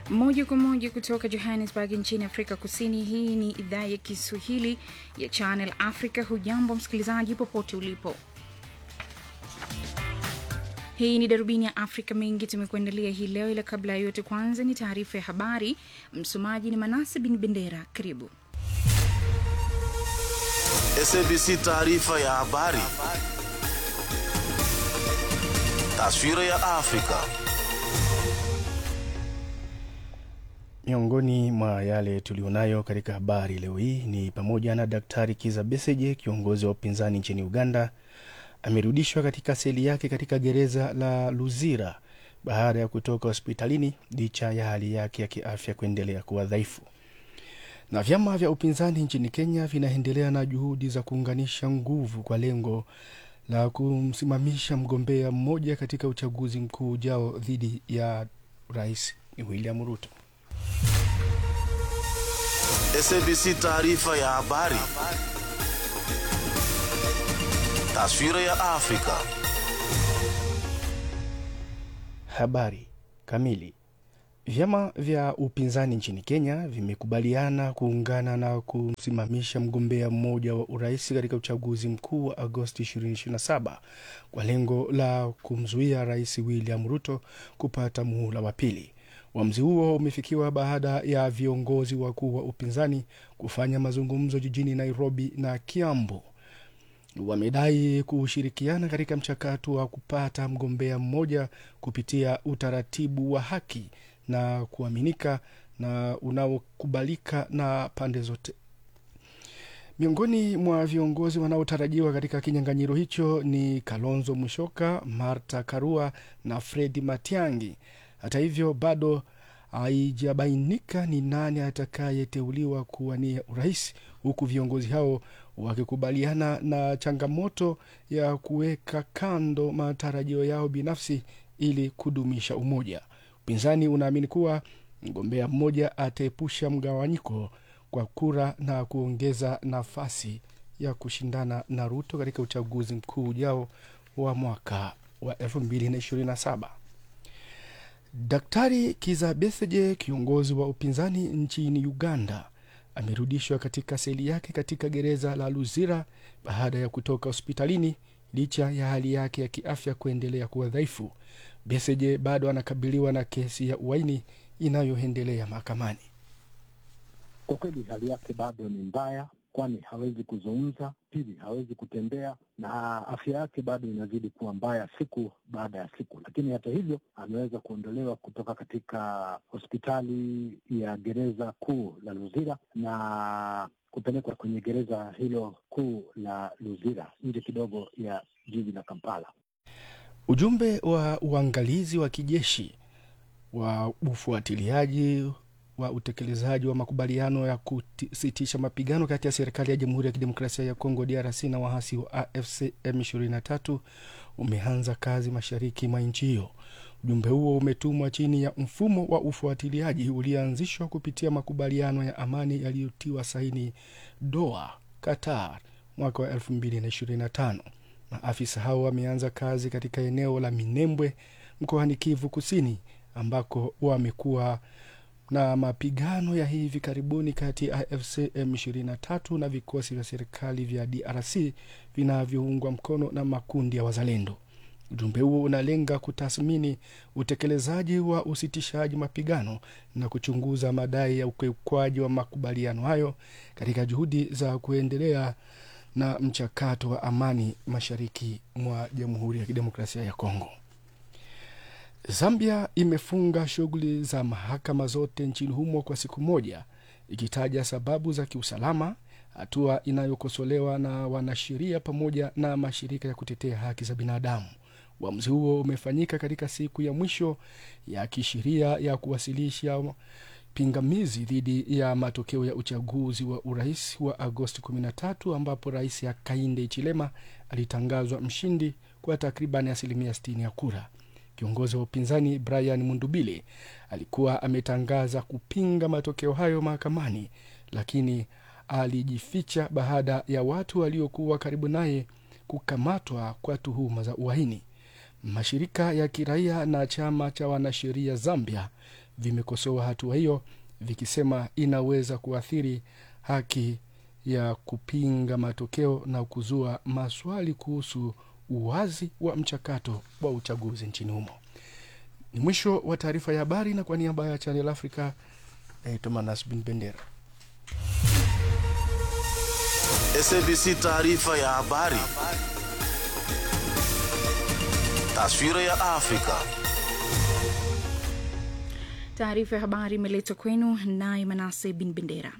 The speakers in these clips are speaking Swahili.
moja kwa moja kutoka Johannesburg nchini Afrika Kusini. Hii ni idhaa ya Kiswahili ya Channel Africa. Hujambo msikilizaji, popote ulipo. Hii ni darubini ya Afrika. Mengi tumekuandalia hii leo, ila kabla ya yote, kwanza ni taarifa ya habari. Msomaji ni Manase bin Bendera. Karibu. SABC taarifa ya habari. Taswira ya Afrika. Miongoni mwa yale tulionayo katika habari leo hii ni pamoja na Daktari Kiza Besigye, kiongozi wa upinzani nchini Uganda, amerudishwa katika seli yake katika gereza la Luzira baada ya kutoka hospitalini licha ya hali yake ya kiafya kuendelea kuwa dhaifu. Na vyama vya upinzani nchini Kenya vinaendelea na juhudi za kuunganisha nguvu kwa lengo la kumsimamisha mgombea mmoja katika uchaguzi mkuu ujao dhidi ya Rais William Ruto. SABC taarifa ya habari. Taswira ya Afrika. Habari kamili. Vyama vya upinzani nchini Kenya vimekubaliana kuungana na kumsimamisha mgombea mmoja wa urais katika uchaguzi mkuu wa Agosti 2027 kwa lengo la kumzuia Rais William Ruto kupata muhula wa pili. Uamuzi huo umefikiwa baada ya viongozi wakuu wa upinzani kufanya mazungumzo jijini Nairobi na Kiambu. Wamedai kushirikiana katika mchakato wa kupata mgombea mmoja kupitia utaratibu wa haki na kuaminika na unaokubalika na pande zote. Miongoni mwa viongozi wanaotarajiwa katika kinyang'anyiro hicho ni Kalonzo Musyoka, Martha Karua na Fredi Matiang'i. Hata hivyo bado haijabainika ni nani atakayeteuliwa kuwania urais, huku viongozi hao wakikubaliana na changamoto ya kuweka kando matarajio yao binafsi ili kudumisha umoja. Upinzani unaamini kuwa mgombea mmoja ataepusha mgawanyiko kwa kura na kuongeza nafasi ya kushindana na Ruto katika uchaguzi mkuu ujao wa mwaka wa 2027. Daktari Kiza Besigye, kiongozi wa upinzani nchini Uganda, amerudishwa katika seli yake katika gereza la Luzira baada ya kutoka hospitalini licha ya hali yake ya kiafya kuendelea kuwa dhaifu. Besigye bado anakabiliwa na kesi ya uhaini inayoendelea mahakamani. Kwa kweli hali yake bado ni mbaya, kwani hawezi kuzungumza, pili hawezi kutembea, na afya yake bado inazidi kuwa mbaya siku baada ya siku. Lakini hata hivyo ameweza kuondolewa kutoka katika hospitali ya gereza kuu la Luzira na kupelekwa kwenye gereza hilo kuu la Luzira nje kidogo ya jiji la Kampala. Ujumbe wa uangalizi wa kijeshi wa ufuatiliaji wa utekelezaji wa makubaliano ya kusitisha mapigano kati ya serikali ya Jamhuri ya Kidemokrasia ya Kongo DRC na waasi wa AFC M23 umeanza kazi mashariki mwa nchi hiyo. Ujumbe huo umetumwa chini ya mfumo wa ufuatiliaji ulioanzishwa kupitia makubaliano ya amani yaliyotiwa saini Doha, Qatar mwaka wa 2025. Maafisa hao wameanza kazi katika eneo la Minembwe mkoani Kivu Kusini ambako wamekuwa na mapigano ya hivi karibuni kati ya AFC M23 na vikosi vya serikali vya DRC vinavyoungwa mkono na makundi ya wazalendo. Ujumbe huo unalenga kutathmini utekelezaji wa usitishaji mapigano na kuchunguza madai ya ukiukwaji wa makubaliano hayo katika juhudi za kuendelea na mchakato wa amani mashariki mwa Jamhuri ya Kidemokrasia ya Kongo. Zambia imefunga shughuli za mahakama zote nchini humo kwa siku moja, ikitaja sababu za kiusalama, hatua inayokosolewa na wanasheria pamoja na mashirika ya kutetea haki za binadamu. Uamuzi huo umefanyika katika siku ya mwisho ya kisheria ya kuwasilisha pingamizi dhidi ya matokeo ya uchaguzi wa urais wa Agosti 13 ambapo rais Hakainde Hichilema alitangazwa mshindi kwa takriban asilimia 60 ya kura. Kiongozi wa upinzani Brian Mundubile alikuwa ametangaza kupinga matokeo hayo mahakamani, lakini alijificha baada ya watu waliokuwa karibu naye kukamatwa kwa tuhuma za uhaini. Mashirika ya kiraia na chama cha wanasheria Zambia vimekosoa hatua hiyo vikisema inaweza kuathiri haki ya kupinga matokeo na kuzua maswali kuhusu uwazi wa mchakato wa uchaguzi nchini humo. Ni mwisho wa taarifa ya habari, na kwa niaba ya Channel Africa naitwa Manas Bin Bendera. SABC taarifa ya habari. Taswira ya Afrika. Taarifa ya habari imeletwa kwenu naye Manase Bin Bendera.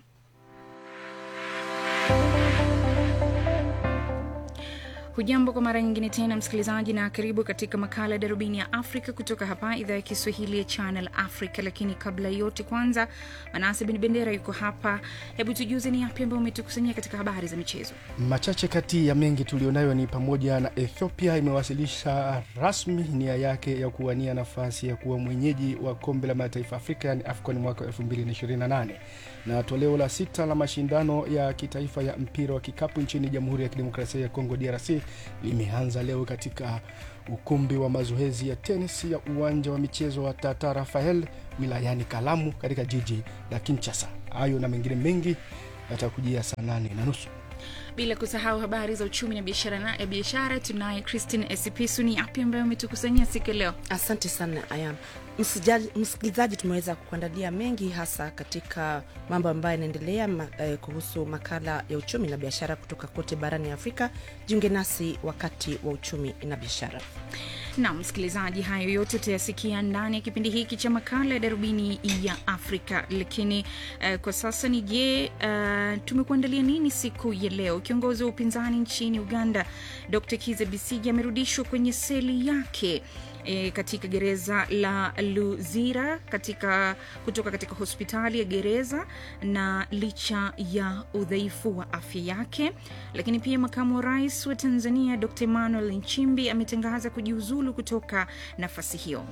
Hujambo kwa mara nyingine tena msikilizaji, na karibu katika makala ya darubini ya Afrika kutoka hapa idhaa ya Kiswahili ya Channel Africa. Lakini kabla ya yote, kwanza Manase Bin Bendera yuko hapa. Hebu tujuze ni yapi ambayo umetukusanyia katika habari za michezo. Machache kati ya mengi tulionayo ni pamoja na Ethiopia imewasilisha rasmi nia yake ya kuwania nafasi ya kuwa mwenyeji wa kombe la mataifa Afrika yani AFCON mwaka 2028 na toleo la sita la mashindano ya kitaifa ya mpira wa kikapu nchini Jamhuri ya Kidemokrasia ya Kongo DRC limeanza leo katika ukumbi wa mazoezi ya tenis ya uwanja wa michezo wa Tata Rafael wilayani Kalamu katika jiji la Kinshasa. Hayo na mengine mengi yatakujia saa nane na nusu. Bila kusahau habari za uchumi na biashara na ya biashara, tunaye Christine Esipisu. Ni yapi ambayo umetukusanyia siku ya leo? Asante sana Ayam. Msijali- Msikilizaji, tumeweza kukuandalia mengi hasa katika mambo ambayo yanaendelea ma, eh, kuhusu makala ya uchumi na biashara kutoka kote barani Afrika. Jiunge nasi wakati wa uchumi na biashara. na msikilizaji, hayo yote utayasikia ndani ya kipindi hiki cha makala ya darubini ya Afrika. Lakini uh, kwa sasa ni je, uh, tumekuandalia nini siku ya leo? Kiongozi wa upinzani nchini Uganda Dr Kiza Bisigi amerudishwa kwenye seli yake E, katika gereza la Luzira katika, kutoka katika hospitali ya gereza na licha ya udhaifu wa afya yake. Lakini pia makamu wa rais wa Tanzania Dr Emmanuel Nchimbi ametangaza kujiuzulu kutoka nafasi hiyo.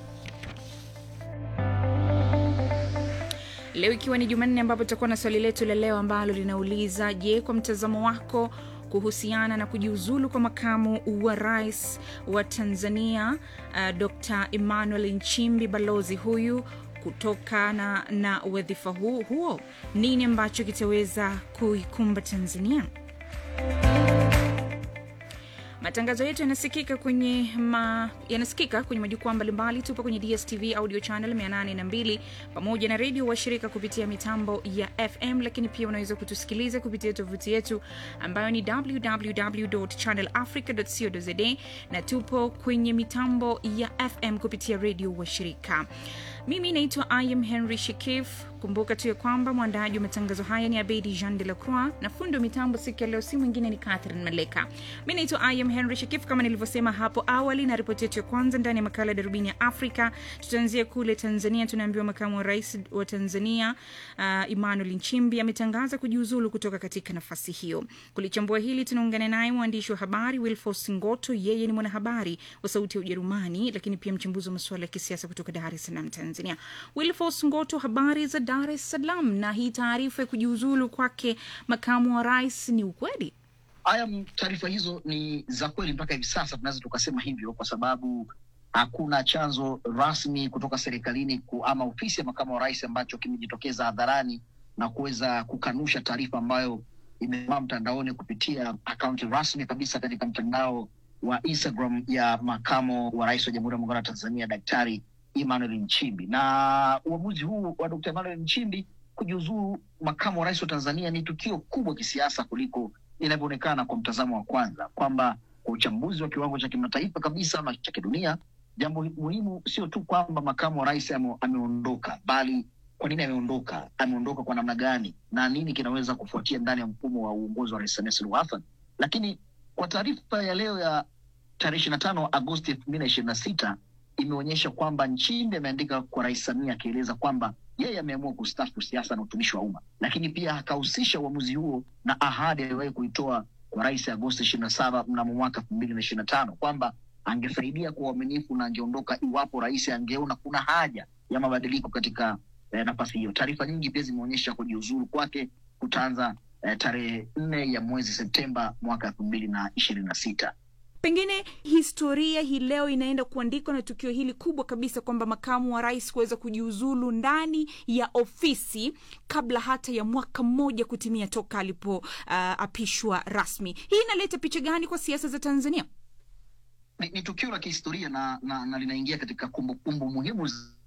Leo ikiwa ni Jumanne, ambapo tutakuwa na swali letu la leo ambalo linauliza je, kwa mtazamo wako kuhusiana na kujiuzulu kwa makamu wa rais wa Tanzania uh, Dr Emmanuel Nchimbi, balozi huyu kutokana na wadhifa huo, huo, nini ambacho kitaweza kuikumba Tanzania? Matangazo yetu yanasikika kwenye ma, yanasikika kwenye majukwaa mbalimbali. Tupo kwenye DSTV audio channel 802 pamoja na redio washirika kupitia mitambo ya FM, lakini pia unaweza kutusikiliza kupitia tovuti yetu ambayo ni www.channelafrica.co.za na tupo kwenye mitambo ya FM kupitia redio washirika. Mimi naitwa Im Henry Shekif. Kumbuka tu ya kwamba mwandaji wa matangazo haya ni Abedi Jean de la Croix na fundi wa mitambo siku ya leo si mwingine ni Catherine Maleka. Mi naitwa Im Henry Shekif kama nilivyosema hapo awali, na ripoti yetu ya kwanza ndani ya makala ya darubini ya Afrika tutaanzia kule Tanzania. Tunaambiwa makamu wa rais wa Tanzania uh, Emmanuel Nchimbi ametangaza kujiuzulu kutoka katika nafasi hiyo. Kulichambua hili tunaungana naye mwandishi wa habari Wilfos Ngoto. Yeye ni mwanahabari wa Sauti ya Ujerumani, lakini pia mchambuzi wa masuala ya kisiasa kutoka Dar es Salaam, Tanzania. Wilfos Ngoto, habari za Dar es Salaam? Na hii taarifa ya kujiuzulu kwake makamu wa rais ni ukweli? Haya, taarifa hizo ni za kweli mpaka hivi sasa, tunaweza tukasema hivyo kwa sababu hakuna chanzo rasmi kutoka serikalini ku, ama ofisi ya makamu wa rais ambacho kimejitokeza hadharani na kuweza kukanusha taarifa ambayo imemaa mtandaoni kupitia akaunti rasmi kabisa katika mtandao wa Instagram ya makamu wa rais wa Jamhuri ya Muungano wa Tanzania Daktari Emmanuel Nchimbi. Na uamuzi huu wa Dkt. Emmanuel Nchimbi kujiuzuru makamu wa rais wa Tanzania ni tukio kubwa kisiasa kuliko inavyoonekana kwa mtazamo wa kwanza, kwamba kwa uchambuzi wa kiwango cha kimataifa kabisa ama cha kidunia, jambo muhimu sio tu kwamba makamu wa rais ame, ameondoka, bali kwa nini ameondoka, ameondoka kwa namna gani, na nini kinaweza kufuatia ndani ya mfumo wa uongozi wa Rais Samia Suluhu Hassan. Lakini kwa taarifa ya leo ya tarehe ishirini na tano Agosti elfu mbili na ishirini na sita imeonyesha kwamba Nchimbi ameandika kwa Rais Samia akieleza kwamba yeye ameamua kustaafu siasa na utumishi wa umma, lakini pia akahusisha uamuzi huo na ahadi aliyowahi kuitoa kwa rais Agosti ishirini na saba mnamo mwaka elfu mbili na ishirini na tano kwamba angesaidia kwa uaminifu na angeondoka iwapo rais angeona kuna haja ya mabadiliko katika eh, nafasi hiyo. Taarifa nyingi pia zimeonyesha kujiuzuru kwake kutaanza eh, tarehe nne ya mwezi Septemba mwaka elfu mbili na ishirini na sita. pengine historia hii leo inaenda kuandikwa na tukio hili kubwa kabisa kwamba makamu wa rais kuweza kujiuzulu ndani ya ofisi kabla hata ya mwaka mmoja kutimia toka alipoapishwa uh, rasmi hii inaleta picha gani kwa siasa za tanzania ni, ni tukio la kihistoria na, na, na linaingia katika kumbukumbu muhimu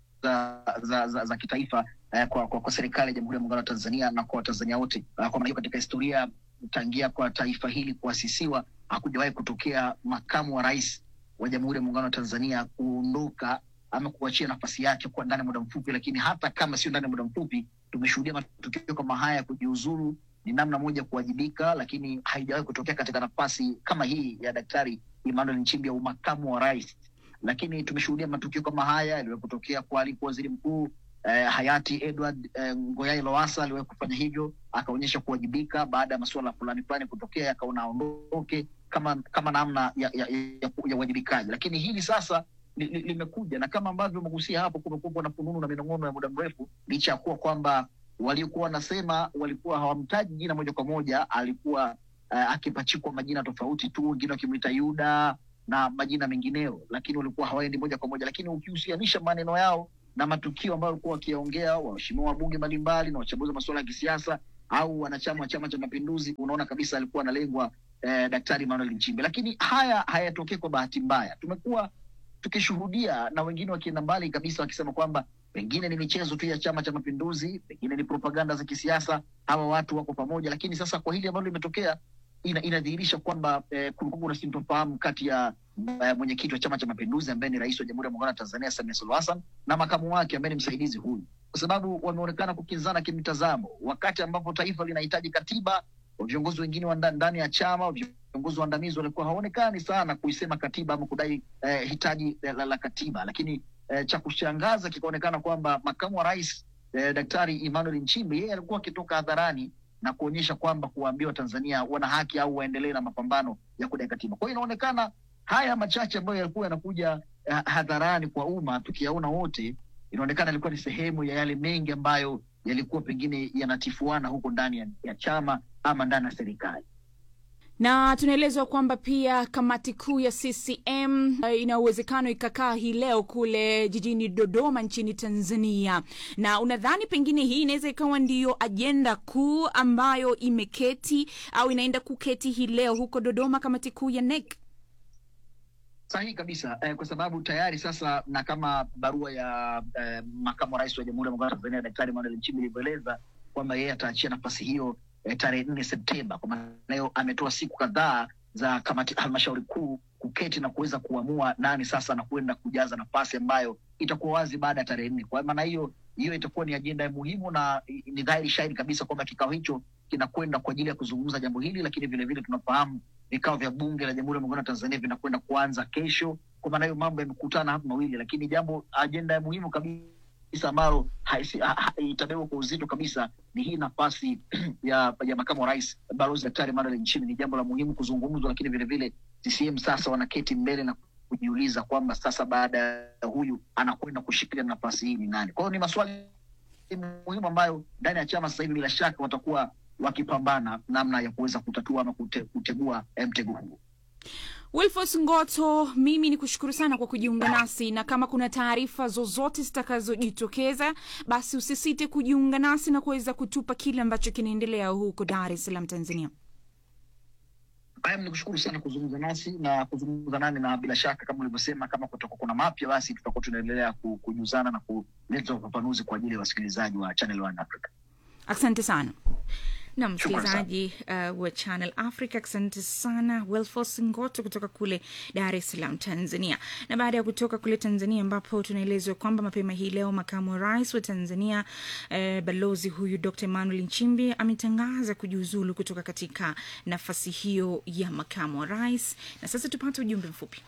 za, za, za, za kitaifa eh, kwa, kwa, kwa serikali ya Jamhuri ya Muungano wa Tanzania na kwa Watanzania wote. Uh, kwa maana hiyo katika historia tangia kwa taifa hili kuasisiwa hakujawahi kutokea makamu wa rais wa Jamhuri ya Muungano wa Tanzania kuondoka ama kuachia nafasi yake kwa ndani ya muda mfupi, lakini hata kama sio ndani ya muda mfupi, tumeshuhudia matukio kama haya ya kujiuzuru ni namna moja kuwajibika, lakini haijawahi kutokea katika nafasi kama hii ya Daktari Emmanuel Nchimbi ya umakamu wa rais. Lakini tumeshuhudia matukio kama haya yaliwahi kutokea kwa alikuwa waziri mkuu eh, hayati Edward eh, Ngoyai Lowassa aliwahi kufanya hivyo, akaonyesha kuwajibika baada ya masuala fulani fulani kutokea, yakaona aondoke kama kama namna ya ya, ya, ya uwajibikaji. Lakini hili sasa li- li- limekuja na kama ambavyo umegusia hapo, kumekuwa na fununu na minong'ono ya muda mrefu, licha ya kuwa kwamba waliokuwa wanasema walikuwa hawamtaji jina moja kwa moja, alikuwa uh, akipachikwa majina tofauti tu, wengine wakimwita Yuda na majina mengineo, lakini walikuwa hawaendi moja kwa moja. Lakini ukihusianisha maneno yao na matukio ambayo walikuwa wakiyaongea waheshimiwa wabunge mbalimbali na wachambuzi wa masuala ya kisiasa au wanachama wa Chama cha Mapinduzi, unaona kabisa alikuwa analengwa eh, Daktari Emmanuel Nchimbi. Lakini haya hayatokei kwa bahati mbaya. Tumekuwa tukishuhudia na wengine wakienda mbali kabisa wakisema kwamba pengine ni michezo tu ya Chama cha Mapinduzi, pengine ni propaganda za kisiasa, hawa watu wako pamoja. Lakini sasa kwa hili ambalo limetokea ina, inadhihirisha kwamba eh, kulikuwa kuna sintofahamu kati ya eh, mwenyekiti wa Chama cha Mapinduzi ambaye ni rais wa Jamhuri ya Muungano wa Tanzania Samia Suluhu Hassan na makamu wake ambaye ni msaidizi huyu, kwa sababu wameonekana kukinzana kimtazamo, wakati ambapo taifa linahitaji katiba. Viongozi wengine wa nda- ndani ya chama, viongozi waandamizi walikuwa hawaonekani sana kuisema katiba ama kudai eh, hitaji la, la, la katiba, lakini eh, cha kushangaza kikaonekana kwamba makamu wa rais eh, Daktari Emmanuel Nchimbi yeye alikuwa akitoka hadharani na kuonyesha kwamba kuwaambia Watanzania wana haki au waendelee na mapambano ya kudai katiba. Kwa hiyo inaonekana haya machache ambayo yalikuwa yanakuja eh, hadharani kwa umma tukiyaona wote, inaonekana ilikuwa ni sehemu ya yale mengi ambayo yalikuwa pengine yanatifuana huko ndani ya, ya chama ama ndani ya serikali. na tunaelezwa kwamba pia kamati kuu ya ccm uh, ina uwezekano ikakaa hii leo kule jijini dodoma nchini tanzania na unadhani pengine hii inaweza ikawa ndiyo ajenda kuu ambayo imeketi au inaenda kuketi hii leo huko dodoma kamati kuu ya nec Sahihi kabisa eh, kwa sababu tayari sasa na kama barua ya eh, makamu wa rais wa Jamhuri ya Muungano wa Tanzania Daktari Emmanuel Nchimbi ilivyoeleza kwamba yeye ataachia nafasi hiyo eh, tarehe nne Septemba. Kwa maana hiyo ametoa siku kadhaa za kamati halmashauri kuu kuketi na kuweza kuamua nani sasa anakwenda kujaza nafasi ambayo itakuwa wazi baada ya tarehe nne. Kwa maana hiyo hiyo itakuwa ni ajenda muhimu na i- ni dhahiri shahiri kabisa kwamba kikao hicho kinakwenda kwa ajili ya kuzungumza jambo hili, lakini vilevile tunafahamu vikao vya bunge la Jamhuri ya Muungano wa Tanzania vinakwenda kuanza kesho. Kwa maana hiyo mambo yamekutana hapa mawili, lakini jambo ajenda ya muhimu kabisa ambalo haisi- ha- ha- itabebwa kwa uzito kabisa ni hii nafasi ya, ya makamu wa rais Balozi Daktari Emmanuel Nchimbi. Ni jambo la muhimu kuzungumzwa, lakini vilevile CCM sasa wanaketi mbele na kujiuliza kwamba sasa baada ya huyu anakwenda kushikilia nafasi hii ni nani? Kwa hiyo ni maswali muhimu ambayo ndani ya chama sasa hivi bila shaka watakuwa wakipambana namna ya kuweza kutatua ama kute, kutegua eh, mtego huu. wilfos ngoto mimi ni kushukuru sana kwa kujiunga nasi na kama kuna taarifa zozote zitakazojitokeza basi usisite kujiunga nasi na kuweza kutupa kile ambacho kinaendelea huko dar es salaam tanzania Haya, nikushukuru sana kuzungumza nasi na kuzungumza nani, na bila shaka kama ulivyosema, kama kutakuwa kuna mapya, basi tutakuwa tunaendelea ku- kujuzana na kuleta ufafanuzi kwa ajili ya wasikilizaji wa Channel One Africa. asante sana na Shukrani sana. msikilizaji uh, wa channel africa asante sana welfos ngoto kutoka kule dar es salaam tanzania na baada ya kutoka kule tanzania ambapo tunaelezwa kwamba mapema hii leo makamu wa rais wa tanzania eh, balozi huyu dr emmanuel nchimbi ametangaza kujiuzulu kutoka katika nafasi hiyo ya makamu wa rais na sasa tupate ujumbe mfupi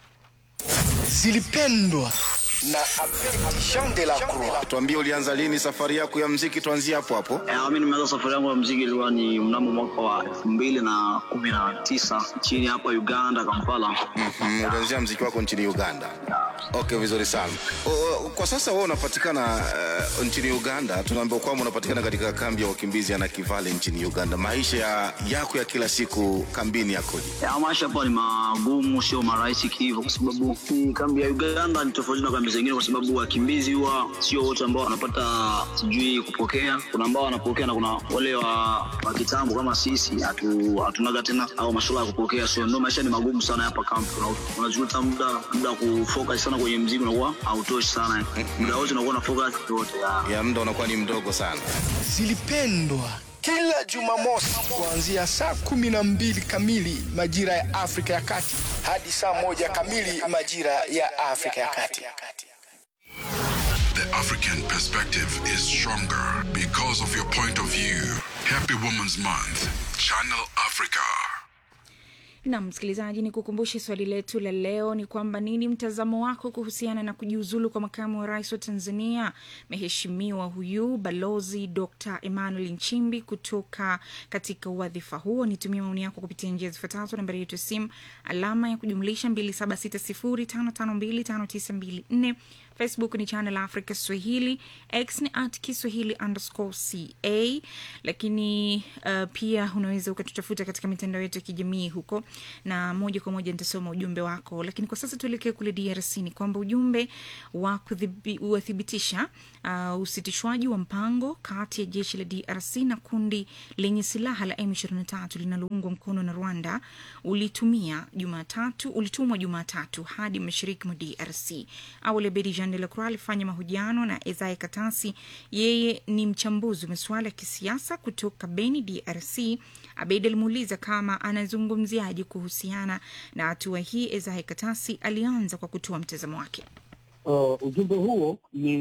zilipendwa na Jean de la Croix. Tuambie ulianza lini safari yako ya mziki, tuanzie hapo hapo. Eh, mi nimeanza safari yangu ya mziki ilikuwa ni mnamo mwaka wa elfu mbili na kumi na tisa nchini hapa Uganda, Kampala. Mm, ulianzia mziki wako nchini Uganda. Okay, vizuri sana. O, o, kwa sasa wewe unapatikana uh, nchini Uganda. Tunaambiwa kwamba unapatikana katika kambi ya wakimbizi ya Nakivale nchini Uganda. Maisha ya, yako ya kila siku kambini yakoje? Ya, maisha hapa ni magumu, sio marahisi kihivyo, kwa sababu hii kambi ya Uganda ni tofauti na kambi zingine, kwa sababu wakimbizi huwa sio wote ambao wanapata sijui kupokea. Kuna ambao wanapokea na kuna wale wa, wa kitambo kama sisi hatu, hatunaga tena au masuala ya kupokea, so ndio maisha ni magumu sana hapa kambi. Una- Unajuta muda muda wa kufocus sana kwenye mziki unakuwa hautoshi sana, muda wote unakuwa na focus yote ya Ya muda unakuwa ni mdogo sana. zilipendwa kila Jumamosi kuanzia saa kumi na mbili kamili majira ya Afrika ya Kati hadi saa moja kamili majira ya Afrika ya Kati. The African perspective is stronger because of your point of view. Happy Women's Month, Channel Africa. na msikilizaji ni kukumbushe swali letu la leo ni kwamba nini mtazamo wako kuhusiana na kujiuzulu kwa makamu wa rais wa tanzania mheshimiwa huyu balozi dr emmanuel nchimbi kutoka katika wadhifa huo nitumie maoni yako kupitia njia zifuatazo nambari yetu ya simu alama ya kujumlisha 2760552594 facebook ni channel africa swahili x ni at kiswahili underscore ca lakini uh, pia unaweza ukatutafuta katika mitandao yetu ya kijamii huko na moja kwa moja nitasoma ujumbe wako lakini kwa sasa tuelekee kule drc ni kwamba ujumbe wa kuthibi- wathibitisha uh, usitishwaji wa mpango kati ya jeshi la drc na kundi lenye silaha la m23 linaloungwa mkono na rwanda ulitumia jumatatu ulitumwa jumatatu hadi mashariki mwa drc awali abedi jean de la croix alifanya mahojiano na ezae katasi yeye ni mchambuzi wa masuala ya kisiasa kutoka beni drc abedi alimuuliza kama anazungumziaje kuhusiana na hatua hii ezae katasi alianza kwa kutoa mtazamo wake Uh, ujumbe huo ni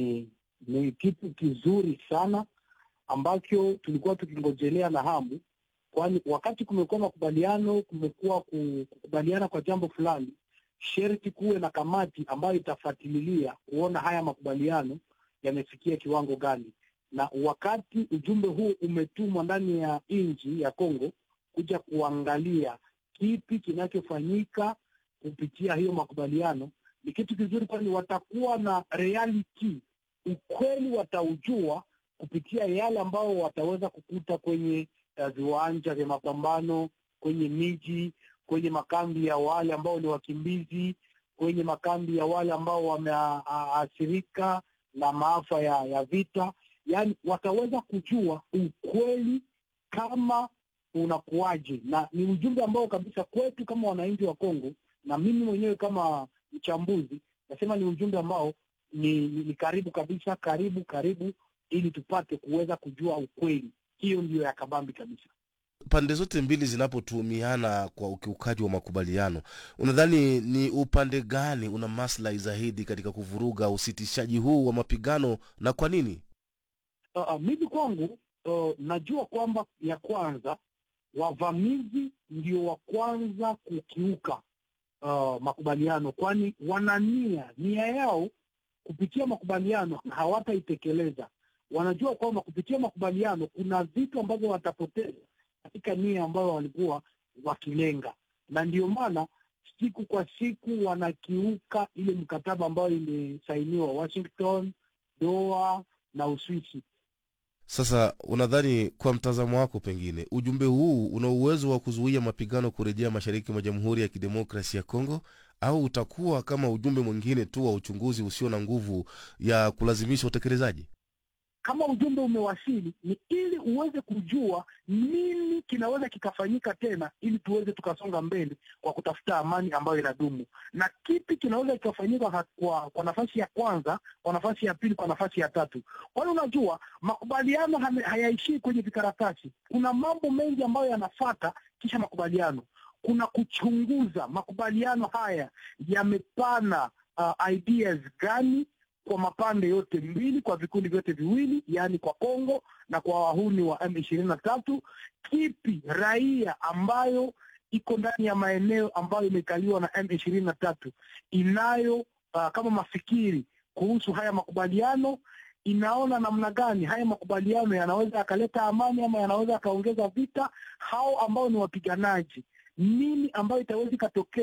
ni kitu kizuri sana ambacho tulikuwa tukingojelea na hamu, kwani wakati kumekuwa makubaliano, kumekuwa ku- kukubaliana kwa jambo fulani, sherti kuwe na kamati ambayo itafuatilia kuona haya makubaliano yamefikia kiwango gani, na wakati ujumbe huu umetumwa ndani ya nchi ya Kongo kuja kuangalia kipi kinachofanyika kupitia hiyo makubaliano ni kitu kizuri, kwani watakuwa na reality, ukweli wataujua kupitia yale ambao wataweza kukuta kwenye uh, viwanja vya mapambano, kwenye miji, kwenye makambi ya wale ambao ni wakimbizi, kwenye makambi ya wale ambao wameathirika na maafa ya, ya vita. Yaani wataweza kujua ukweli kama unakuwaje, na ni ujumbe ambao kabisa kwetu kama wananchi wa Kongo na mimi mwenyewe kama mchambuzi nasema ni ujumbe ambao ni, ni, ni karibu kabisa, karibu karibu, ili tupate kuweza kujua ukweli. Hiyo ndiyo ya kabambi kabisa. pande zote mbili zinapotuhumiana kwa ukiukaji wa makubaliano unadhani ni upande gani una maslahi zaidi katika kuvuruga usitishaji huu wa mapigano na kwa nini Uh, uh, mimi kwangu uh, najua kwamba ya kwanza wavamizi ndio wa kwanza kukiuka uh, makubaliano, kwani wana nia nia yao kupitia makubaliano hawataitekeleza. Wanajua kwamba kupitia makubaliano kuna vitu ambavyo watapoteza katika nia ambayo walikuwa wakilenga, na ndio maana siku kwa siku wanakiuka ile mkataba ambayo imesainiwa Washington, Doha na Uswisi. sasa unadhani kwa mtazamo wako pengine ujumbe huu una uwezo wa kuzuia mapigano kurejea mashariki mwa jamhuri ya kidemokrasi ya kongo au utakuwa kama ujumbe mwingine tu wa uchunguzi usio na nguvu ya kulazimisha utekelezaji kama ujumbe umewasili ni ili uweze kujua nini kinaweza kikafanyika tena ili tuweze tukasonga mbele kwa kutafuta amani ambayo inadumu na kipi kinaweza kikafanyika ha- kwa, kwa nafasi ya kwanza kwa nafasi ya pili kwa nafasi ya tatu kwani unajua makubaliano hame- hayaishii kwenye vikaratasi kuna mambo mengi ambayo yanafata kisha makubaliano kuna kuchunguza makubaliano haya yamepana uh, ideas gani kwa mapande yote mbili, kwa vikundi vyote viwili, yaani kwa Kongo na kwa wahuni wa M ishirini na tatu. Kipi raia ambayo iko ndani ya maeneo ambayo imekaliwa na M ishirini na tatu inayo uh, kama mafikiri kuhusu haya makubaliano, inaona namna gani haya makubaliano yanaweza yakaleta amani ama yanaweza yakaongeza vita. Hao ambao ni wapiganaji, nini ambayo itaweza ikatokea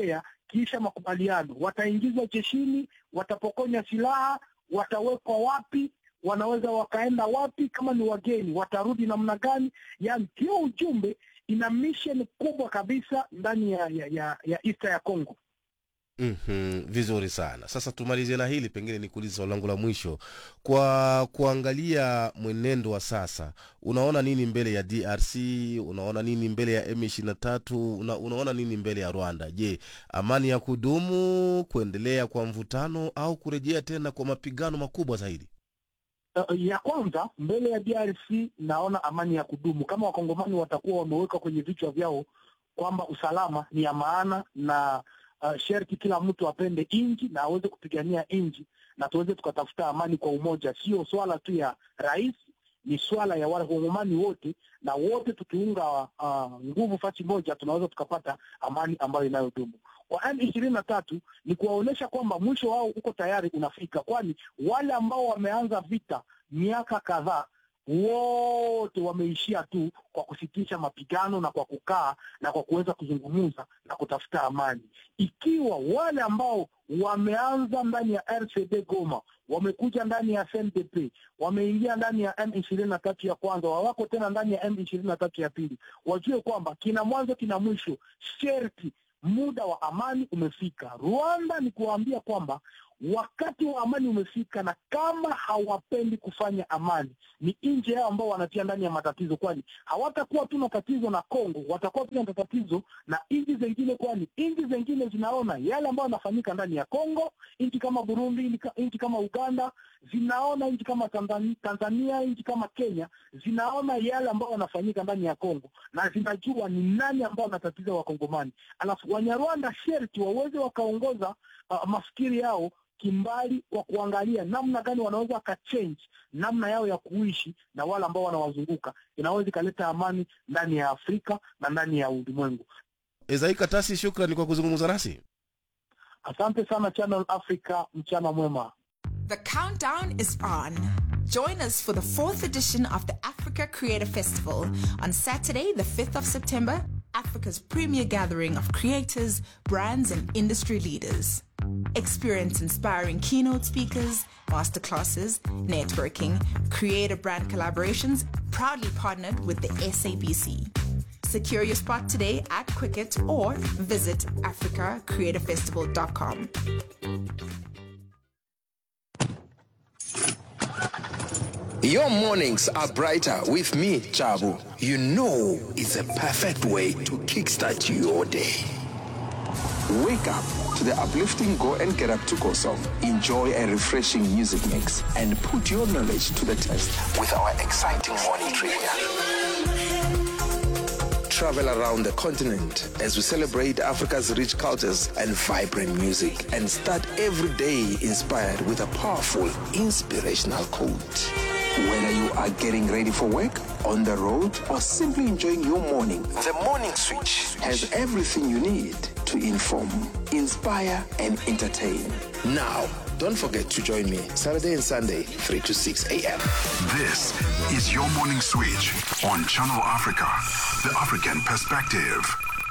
kisha makubaliano, wataingizwa jeshini, watapokonya silaha, watawekwa wapi, wanaweza wakaenda wapi, kama ni wageni watarudi namna gani? Yani hiyo ujumbe ina mission kubwa kabisa ndani ya ya, ya, ya East ya Congo. Mm-hmm, vizuri sana sasa tumalizie na hili pengine nikuulize swali langu la mwisho kwa kuangalia mwenendo wa sasa unaona nini mbele ya drc unaona nini mbele ya m ishiri tatu una, unaona nini mbele ya rwanda je amani ya kudumu kuendelea kwa mvutano au kurejea tena kwa mapigano makubwa zaidi Uh, ya kwanza mbele ya DRC naona amani ya kudumu kama wakongomani watakuwa wameweka kwenye vichwa vyao kwamba usalama ni ya maana na uh, sherti kila mtu apende nchi na aweze kupigania nchi na tuweze tukatafuta amani kwa umoja. Sio swala tu ya rais, ni swala ya wakongomani wote, na wote tukiunga uh, nguvu fasi moja tunaweza tukapata amani ambayo inayodumu. Kwa M ishirini na tatu ni kuwaonyesha kwamba mwisho wao uko tayari unafika, kwani wale ambao wameanza vita miaka kadhaa wote wameishia tu kwa kusitisha mapigano na kwa kukaa na kwa kuweza kuzungumza na kutafuta amani. Ikiwa wale ambao wameanza ndani ya RCD Goma wamekuja ndani ya CNDP wameingia ndani ya M ishirini na tatu ya kwanza, wawako tena ndani ya M ishirini na tatu ya pili, wajue kwamba kina mwanzo kina mwisho, sherti muda wa amani umefika. Rwanda ni kuwaambia kwamba wakati wa amani umefika, na kama hawapendi kufanya amani, ni nje yao ambao wanatia ndani ya matatizo, kwani hawatakuwa tu na tatizo na Kongo, watakuwa pia na tatizo na nchi zengine, kwani nchi zengine zinaona yale ambayo yanafanyika ndani ya Kongo. Nchi kama Burundi, nchi kama Uganda zinaona, nchi kama Tanzania, Tanzania nchi kama Kenya zinaona yale ambayo yanafanyika ndani ya Kongo na zinajua ni nani ambao wanatatiza Wakongomani. Alafu Wanyarwanda sherti waweze wakaongoza uh, mafikiri yao kimbali kwa kuangalia namna gani wanaweza wakachange namna yao ya kuishi na wale ambao wanawazunguka, inaweza ikaleta amani ndani ya Afrika na ndani ya ulimwengu. ezai katasi shukrani kwa kuzungumza nasi Asante sana Channel Africa, mchana mwema. The countdown is on. Join us for the fourth edition of the Africa Creator Festival on Saturday, the 5th of September, Africa's premier gathering of creators, brands, and industry leaders. Experience inspiring keynote speakers, masterclasses, networking, creator brand collaborations, proudly partnered with the SABC. Secure your spot today at Quicket or visit africacreatorfestival.com. Your mornings are brighter with me, Chabu. You know it's a perfect way to kickstart your day. Wake up to the uplifting Go and Get Up to Go song. Enjoy a refreshing music mix and put your knowledge to the test with our exciting morning trivia. Travel around the continent as we celebrate Africa's rich cultures and vibrant music and start every day inspired with a powerful, inspirational quote. Whether you are getting ready for work, on the road, or simply enjoying your morning, the Morning Switch has everything you need to inform, inspire, and entertain. Now, don't forget to join me Saturday and Sunday, 3 to 6 a.m. This is your morning switch on Channel Africa, the African perspective.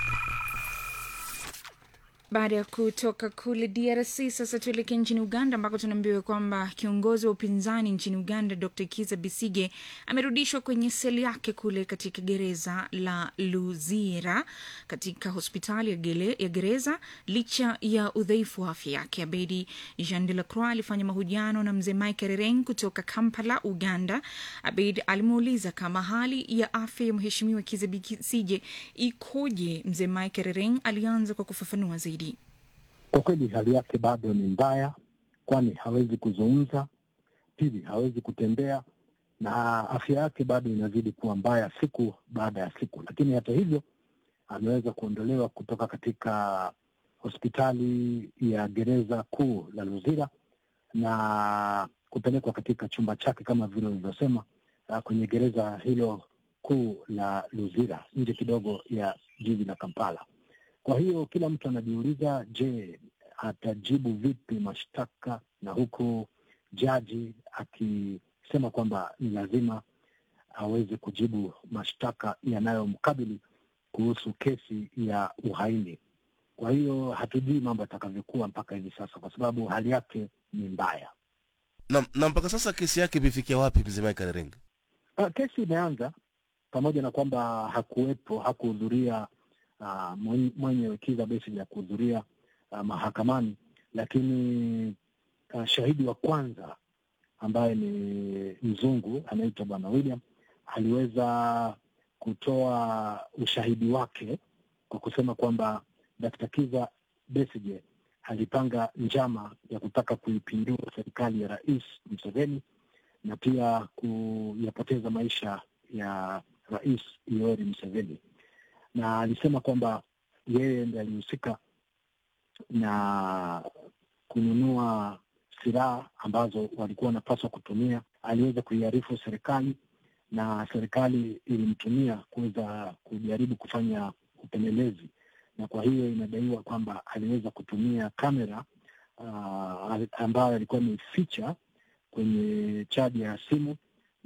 Baada ya kutoka kule DRC, sasa tuelekee nchini Uganda ambako tunaambiwa kwamba kiongozi wa upinzani nchini Uganda Dr Kiza Bisige amerudishwa kwenye seli yake kule katika gereza la Luzira katika hospitali ya, gele, ya gereza licha ya udhaifu wa afya yake. Abedi Jean de la Croix alifanya mahojiano na mzee Mike Rereng kutoka Kampala, Uganda. Abed alimuuliza kama hali ya afya ya mheshimiwa Kiza Bisige ikoje. Mzee Mike Rereng alianza kwa kufafanua zaidi. Kwa kweli hali yake bado ni mbaya, kwani hawezi kuzungumza, pili hawezi kutembea, na afya yake bado inazidi kuwa mbaya siku baada ya siku. Lakini hata hivyo ameweza kuondolewa kutoka katika hospitali ya gereza kuu la Luzira na kupelekwa katika chumba chake kama vile ulivyosema, uh, kwenye gereza hilo kuu la Luzira nje kidogo ya jiji la Kampala. Kwa hiyo kila mtu anajiuliza, je, atajibu vipi mashtaka, na huku jaji akisema kwamba ni lazima aweze kujibu mashtaka yanayomkabili kuhusu kesi ya uhaini. Kwa hiyo hatujui mambo yatakavyokuwa mpaka hivi sasa, kwa sababu hali yake ni mbaya. na, na mpaka sasa kesi yake imefikia wapi mzee Michael Renga? Uh, kesi imeanza pamoja na kwamba hakuwepo hakuhudhuria uh, mwenye, mwenye Kizza Besigye ya kuhudhuria uh, mahakamani, lakini uh, shahidi wa kwanza ambaye ni mzungu anaitwa Bwana William aliweza kutoa ushahidi wake kwa kusema kwamba Dkt. Kizza Besigye alipanga njama ya kutaka kuipindua serikali ya Rais Museveni na pia kuyapoteza maisha ya Rais Yoweri Museveni, na alisema kwamba yeye ndiye alihusika na kununua silaha ambazo walikuwa wanapaswa kutumia. Aliweza kuiarifu serikali na serikali ilimtumia kuweza kujaribu kufanya upelelezi, na kwa hiyo inadaiwa kwamba aliweza kutumia kamera uh, ambayo alikuwa ameificha kwenye chaji ya simu,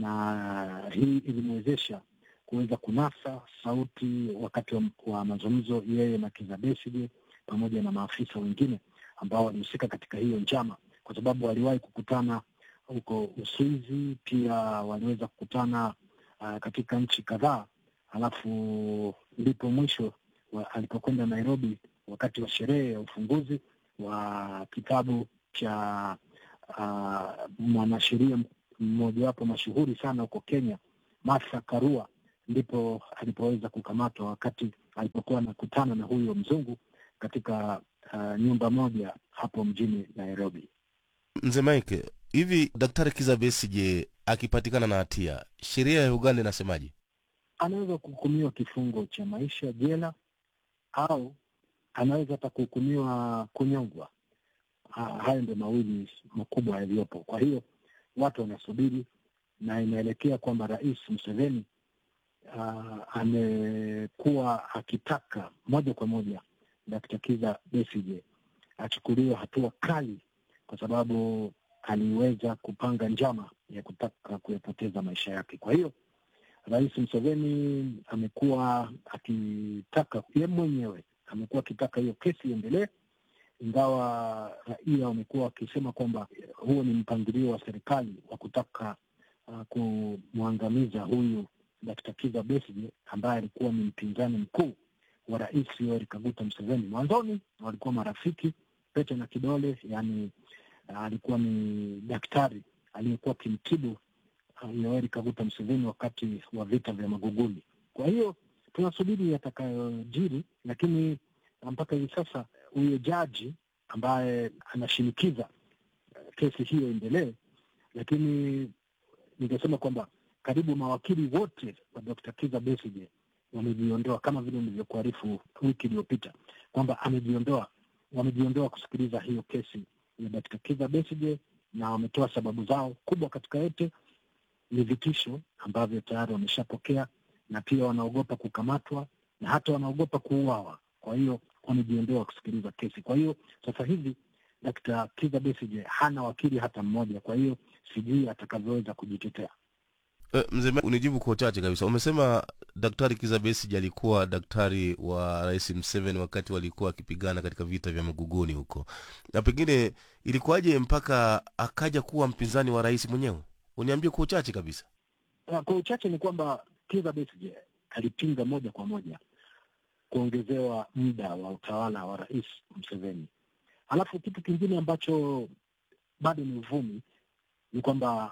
na hii ilimwezesha kuweza kunasa sauti wakati wa, wa mazungumzo yeye na Kizza Besigye pamoja na maafisa wengine ambao walihusika katika hiyo njama, kwa sababu waliwahi kukutana huko Uswizi, pia waliweza kukutana uh, katika nchi kadhaa, halafu ndipo mwisho wa, alipokwenda Nairobi wakati wa sherehe ya ufunguzi wa kitabu cha uh, mwanasheria mmojawapo mashuhuri sana huko Kenya, Martha Karua, ndipo alipoweza kukamatwa wakati alipokuwa anakutana na huyo mzungu katika uh, nyumba moja hapo mjini Nairobi. Mzee Mike, hivi Daktari Kizza Besigye akipatikana na hatia, sheria ya Uganda inasemaje? Anaweza kuhukumiwa kifungo cha maisha jela au anaweza hata kuhukumiwa kunyongwa. Ha- Hayo ndio mawili makubwa yaliyopo. Kwa hiyo watu wanasubiri, na inaelekea kwamba Rais Museveni uh, amekuwa akitaka moja kwa moja Dkt. Kizza Besigye achukuliwe hatua kali, kwa sababu aliweza kupanga njama ya kutaka kuyapoteza maisha yake. Kwa hiyo Rais Museveni amekuwa akitaka ye mwenyewe amekuwa akitaka hiyo kesi iendelee, ingawa raia wamekuwa wakisema kwamba huo ni mpangilio wa serikali wa kutaka uh, kumwangamiza huyu Dkt. Kizza Besigye ambaye alikuwa ni mpinzani mkuu wa Rais Yoweri Kaguta Museveni. Mwanzoni walikuwa marafiki pete na kidole, yani uh, alikuwa ni daktari aliyekuwa akimtibu uh, Yoweri Kaguta Museveni wakati wa vita vya Maguguni. Kwa hiyo tunasubiri yatakayojiri, lakini mpaka hivi sasa huyo jaji ambaye anashinikiza uh, kesi hiyo endelee, lakini ningesema kwamba karibu mawakili wote wa Dr. Kizza Besigye wamejiondoa, kama vile nilivyokuarifu wiki iliyopita kwamba amejiondoa, wamejiondoa kusikiliza hiyo kesi ya Dr. Kizza Besigye, na wametoa sababu zao. Kubwa katika yote ni vitisho ambavyo tayari wameshapokea, na pia wanaogopa kukamatwa na hata wanaogopa kuuawa. Kwa hiyo wamejiondoa kusikiliza kesi. Kwa hiyo sasa hivi Dr. Kizza Besigye hana wakili hata mmoja, kwa hiyo sijui atakavyoweza kujitetea. E, mzee Mike, unijibu kwa uchache kabisa. Umesema Daktari Kizza Besigye alikuwa daktari wa Rais Museveni wakati walikuwa wakipigana katika vita vya Maguguni huko, na pengine ilikuwaje mpaka akaja kuwa mpinzani wa rais mwenyewe? Uniambie kwa uchache kabisa. Uh, Kwa uchache ni kwamba Kizza Besigye alipinga moja kwa moja kuongezewa muda wa utawala wa Rais Museveni. Alafu kitu kingine ambacho bado ni uvumi ni kwamba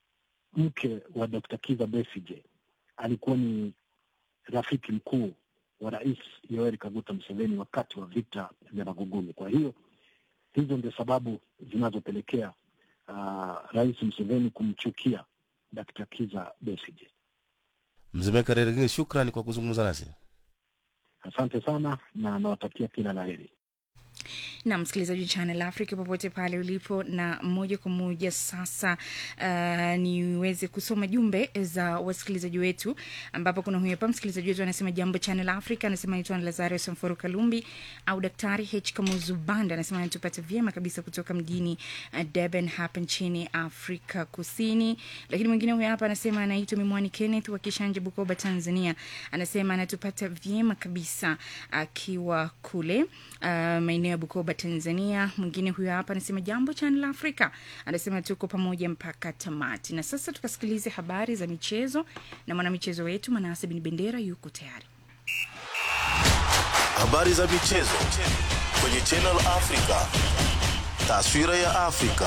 mke wa Dr. Kizza Besigye alikuwa ni rafiki mkuu wa Rais Yoweri Kaguta Museveni wakati wa vita vya Maguguni. Kwa hiyo hizo ndio sababu zinazopelekea uh, Rais Museveni kumchukia Dr. Kizza Besigye. Mzee Mike Rerengine, shukrani kwa kuzungumza nasi. Asante sana na nawatakia kila la heri. na msikilizaji wa Channel Africa popote pale ulipo, na moja kwa moja sasa uh, niweze kusoma jumbe za wasikilizaji wetu, ambapo kuna huyu hapa msikilizaji wetu anasema jambo Channel Africa, anasema naitwa Lazario Samforo Kalumbi au Daktari H Kamuzu Banda, anasema anatupata vyema kabisa kutoka mjini uh, Durban hapa nchini Afrika Kusini. Lakini mwingine huyu hapa anasema anaitwa Mimwani Kenneth wa Kishanje, Bukoba, Tanzania, anasema anatupata vyema kabisa akiwa kule uh, maeneo ya Bukoba Tanzania. Mwingine huyo hapa anasema jambo Channel Africa, anasema tuko pamoja mpaka tamati. Na sasa tukasikilize habari za michezo na mwanamichezo wetu Manase Bin Bendera yuko tayari. Habari za michezo kwenye Channel Africa, taswira ya Afrika.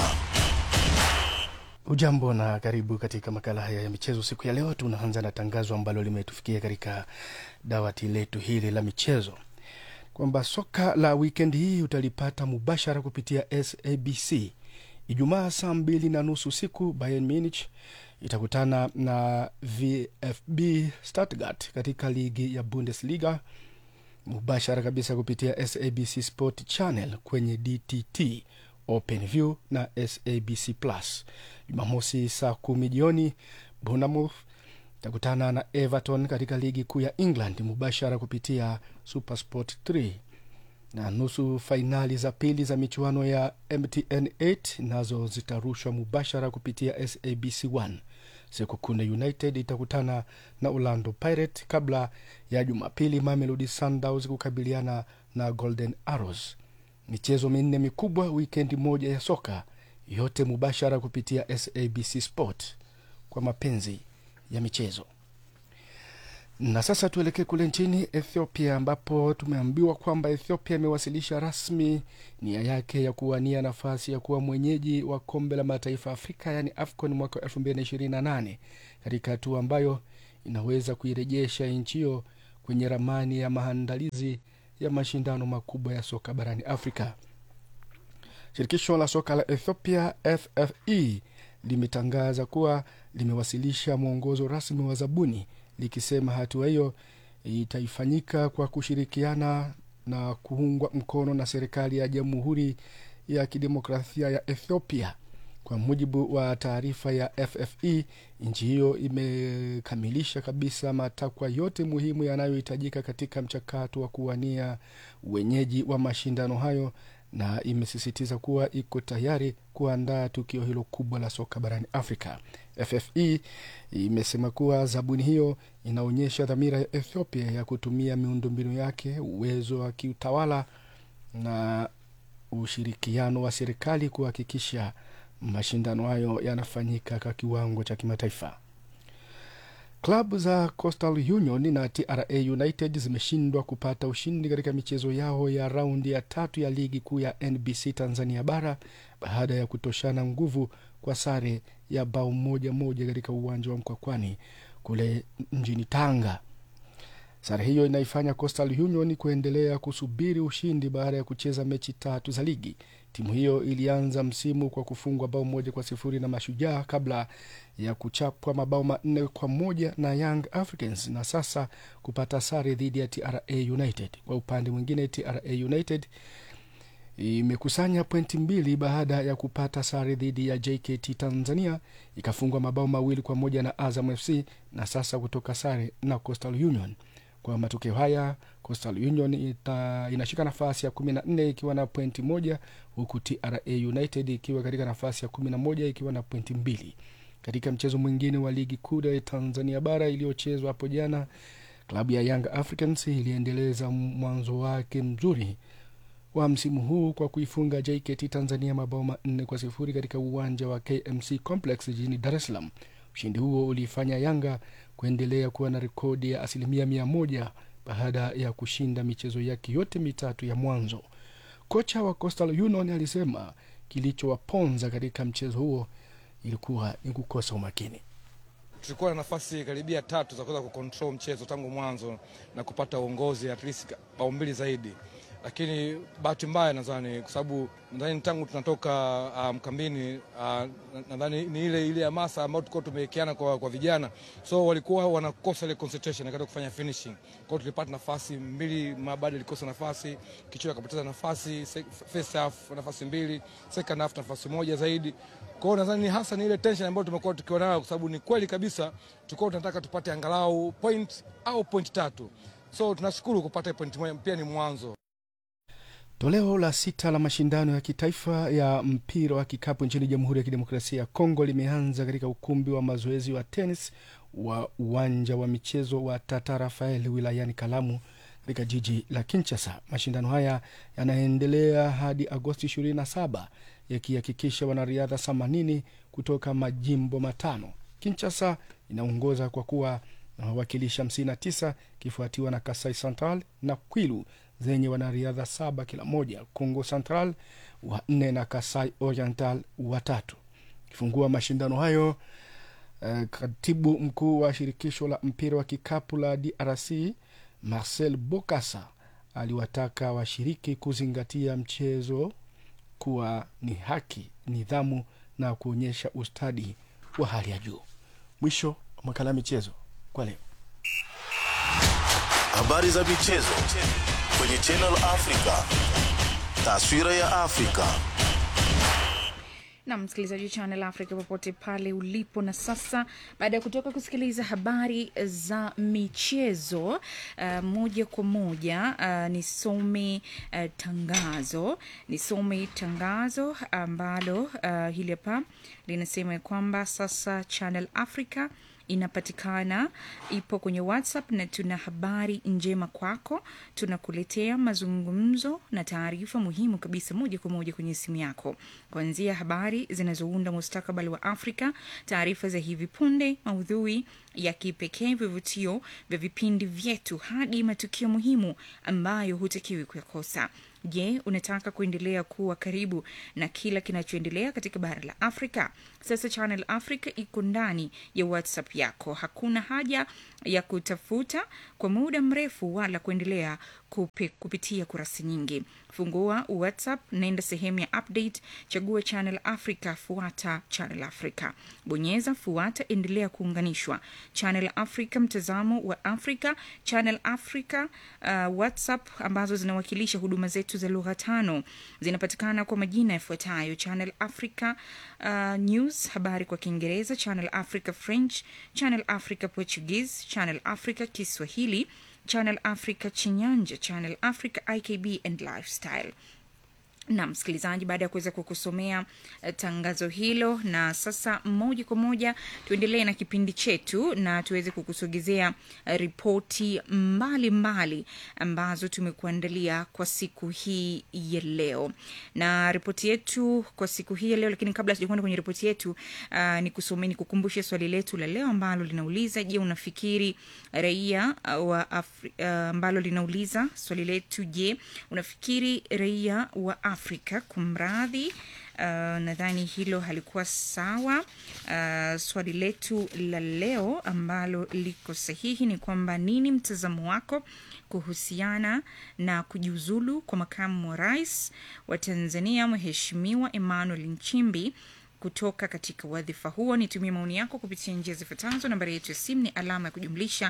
Ujambo na karibu katika makala haya ya michezo siku ya leo. Tunaanza na tangazo ambalo limetufikia katika dawati letu hili la michezo kwamba soka la wikendi hii utalipata mubashara kupitia SABC. Ijumaa saa mbili na nusu usiku Bayern Munich itakutana na VfB Stuttgart katika ligi ya Bundesliga mubashara kabisa kupitia SABC Sport Channel kwenye DTT OpenView na SABC Plus. Jumamosi saa kumi jioni Bournemouth itakutana na Everton katika ligi kuu ya England mubashara kupitia Supersport 3 na nusu fainali za pili za michuano ya MTN 8 nazo zitarushwa mubashara kupitia SABC 1. Sekukune United itakutana na Orlando Pirates kabla ya Jumapili Mamelodi Sundowns kukabiliana na Golden Arrows. Michezo minne mikubwa wikendi moja ya soka, yote mubashara kupitia SABC Sport kwa mapenzi ya michezo. Na sasa tuelekee kule nchini Ethiopia ambapo tumeambiwa kwamba Ethiopia imewasilisha rasmi nia yake ya kuwania nafasi ya kuwa mwenyeji wa kombe la mataifa Afrika yaani AFCON mwaka wa 2028 katika hatua ambayo inaweza kuirejesha nchi hiyo kwenye ramani ya maandalizi ya mashindano makubwa ya soka barani Afrika. Shirikisho la soka la Ethiopia FFE limetangaza kuwa limewasilisha mwongozo rasmi wa zabuni likisema hatua hiyo itaifanyika kwa kushirikiana na kuungwa mkono na serikali ya Jamhuri ya Kidemokrasia ya Ethiopia. Kwa mujibu wa taarifa ya FFE, nchi hiyo imekamilisha kabisa matakwa yote muhimu yanayohitajika katika mchakato wa kuwania wenyeji wa mashindano hayo na imesisitiza kuwa iko tayari kuandaa tukio hilo kubwa la soka barani Afrika. FFE imesema kuwa zabuni hiyo inaonyesha dhamira ya Ethiopia ya kutumia miundombinu yake, uwezo wa kiutawala na ushirikiano wa serikali kuhakikisha mashindano hayo yanafanyika kwa kiwango cha kimataifa. Klabu za Coastal Union na TRA United zimeshindwa kupata ushindi katika michezo yao ya raundi ya tatu ya ligi kuu ya NBC Tanzania bara baada ya kutoshana nguvu kwa sare ya bao moja moja katika uwanja wa Mkwakwani kule mjini Tanga. Sare hiyo inaifanya Coastal Union kuendelea kusubiri ushindi baada ya kucheza mechi tatu za ligi. Timu hiyo ilianza msimu kwa kufungwa bao moja kwa sifuri na Mashujaa kabla ya kuchapwa mabao manne kwa moja na Young Africans na sasa kupata sare dhidi ya TRA United. Kwa upande mwingine, TRA United imekusanya pointi mbili baada ya kupata sare dhidi ya JKT Tanzania, ikafungwa mabao mawili kwa moja na Azam FC na sasa kutoka sare na Coastal Union. Kwa matokeo haya Coastal Union ita, inashika nafasi ya kumi na nne ikiwa na pointi moja huku TRA United ikiwa katika nafasi ya kumi na moja ikiwa na pointi mbili. Katika mchezo mwingine wa ligi kuu ya Tanzania bara iliyochezwa hapo jana, klabu ya Young Africans iliendeleza mwanzo wake mzuri wa msimu huu kwa kuifunga JKT Tanzania mabao manne kwa sifuri katika uwanja wa KMC Complex jijini Dar es Salaam. Ushindi huo uliifanya Yanga kuendelea kuwa na rekodi ya asilimia mia moja baada ya kushinda michezo yake yote mitatu ya mwanzo. Kocha wa Coastal Union alisema kilichowaponza katika mchezo huo ilikuwa ni kukosa umakini. Tulikuwa na nafasi karibia tatu za kuweza kucontrol mchezo tangu mwanzo na kupata uongozi at least bao mbili zaidi, lakini bahati mbaya nadhani kwa sababu nadhani tangu tunatoka uh, mkambini uh, nadhani ni ile ile hamasa ambayo tulikuwa tumewekeana kwa, kwa vijana, so walikuwa wanakosa ile concentration katika kufanya finishing. Kwa hiyo tulipata nafasi mbili, Mabadi alikosa nafasi, Kichwa akapoteza nafasi, se- first half nafasi mbili, second half nafasi moja zaidi. Kwa hiyo nadhani hasa ni ile tension ambayo tumekuwa tukiwa nayo, kwa sababu ni kweli kabisa tulikuwa tunataka tupate angalau point au point tatu, so tunashukuru kupata point moja, pia ni mwanzo. Toleo la sita la mashindano ya kitaifa ya mpira wa kikapu nchini Jamhuri ya Kidemokrasia ya Kongo limeanza katika ukumbi wa mazoezi wa tenis wa uwanja wa michezo wa Tata Rafael wilayani Kalamu katika jiji la Kinshasa. Mashindano haya yanaendelea hadi Agosti 27 yakihakikisha wanariadha 80 kutoka majimbo matano. Kinshasa inaongoza kwa kuwa na wawakilishi 59 ikifuatiwa na Kasai Central na Kwilu zenye wanariadha saba kila moja, Congo Central wa nne na Kasai Oriental watatu. Kifungua mashindano hayo eh, katibu mkuu wa shirikisho la mpira wa kikapu la DRC Marcel Bokassa aliwataka washiriki kuzingatia mchezo kuwa ni haki, nidhamu na kuonyesha ustadi wa hali ya juu. Mwisho wa makala ya michezo kwa leo. Habari za michezo kwenye Channel Africa. Taswira ya Afrika. na msikilizaji wa Channel Africa popote pale ulipo. Na sasa baada ya kutoka kusikiliza habari za michezo uh, moja kwa moja uh, nisome uh, tangazo nisome tangazo ambalo uh, hili hapa linasema ya kwamba sasa Channel Africa inapatikana ipo kwenye whatsapp na tuna habari njema kwako tunakuletea mazungumzo na taarifa muhimu kabisa moja kwa moja kwenye simu yako kuanzia habari zinazounda mustakabali wa afrika taarifa za hivi punde maudhui ya kipekee vivutio vya vipindi vyetu hadi matukio muhimu ambayo hutakiwi kuyakosa je unataka kuendelea kuwa karibu na kila kinachoendelea katika bara la afrika sasa channel africa iko ndani ya whatsapp yako hakuna haja ya kutafuta kwa muda mrefu wala kuendelea kupi, kupitia kurasa nyingi fungua whatsapp naenda sehemu ya update chagua channel africa fuata channel africa bonyeza fuata endelea kuunganishwa channel africa mtazamo wa africa channel africa uh, whatsapp ambazo zinawakilisha huduma zetu za lugha tano zinapatikana kwa majina yafuatayo channel africa uh, news habari kwa kiingereza channel africa french channel africa portuguese channel africa kiswahili channel africa chinyanja channel africa ikb and lifestyle na msikilizaji baada ya kuweza kukusomea eh, tangazo hilo na sasa moja kwa moja tuendelee na kipindi chetu na tuweze kukusogezea eh, ripoti mbalimbali ambazo tumekuandalia kwa siku hii ya leo na ripoti yetu kwa siku hii ya leo lakini kabla sijakwenda kwenye ripoti yetu uh, ni kusomea ni kukumbushe swali letu la leo ambalo linauliza je unafikiri raia uh, wa Afri, uh, ambalo linauliza swali letu je unafikiri raia wa afrika kumradhi Uh, nadhani hilo halikuwa sawa uh, swali letu la leo ambalo liko sahihi ni kwamba nini mtazamo wako kuhusiana na kujiuzulu kwa makamu wa rais wa tanzania mheshimiwa emmanuel nchimbi kutoka katika wadhifa huo nitumie maoni yako kupitia njia zifuatazo nambari yetu ya simu ni alama ya kujumlisha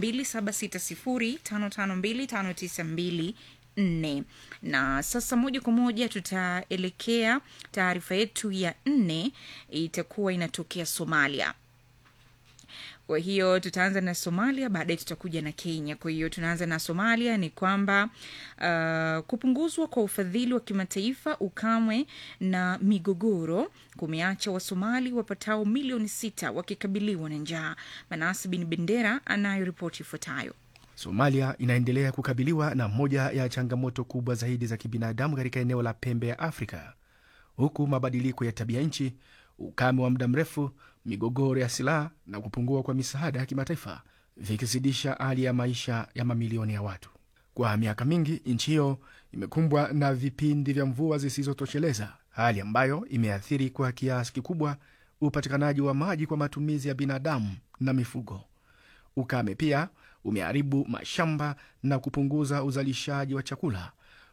2760552592 nne na sasa moja kwa moja tutaelekea taarifa yetu ya nne itakuwa inatokea somalia kwa hiyo tutaanza na somalia baadaye tutakuja na kenya kwa hiyo tunaanza na somalia ni kwamba uh, kupunguzwa kwa ufadhili wa kimataifa ukamwe na migogoro kumeacha wasomali wapatao milioni sita wakikabiliwa na njaa manasi bin bendera anayo ripoti ifuatayo Somalia inaendelea kukabiliwa na moja ya changamoto kubwa zaidi za kibinadamu katika eneo la pembe ya Afrika, huku mabadiliko ya tabia nchi, ukame wa muda mrefu, migogoro ya silaha na kupungua kwa misaada ya kimataifa vikizidisha hali ya maisha ya mamilioni ya watu. Kwa miaka mingi, nchi hiyo imekumbwa na vipindi vya mvua zisizotosheleza, hali ambayo imeathiri kwa kiasi kikubwa upatikanaji wa maji kwa matumizi ya binadamu na mifugo. Ukame pia umeharibu mashamba na kupunguza uzalishaji wa chakula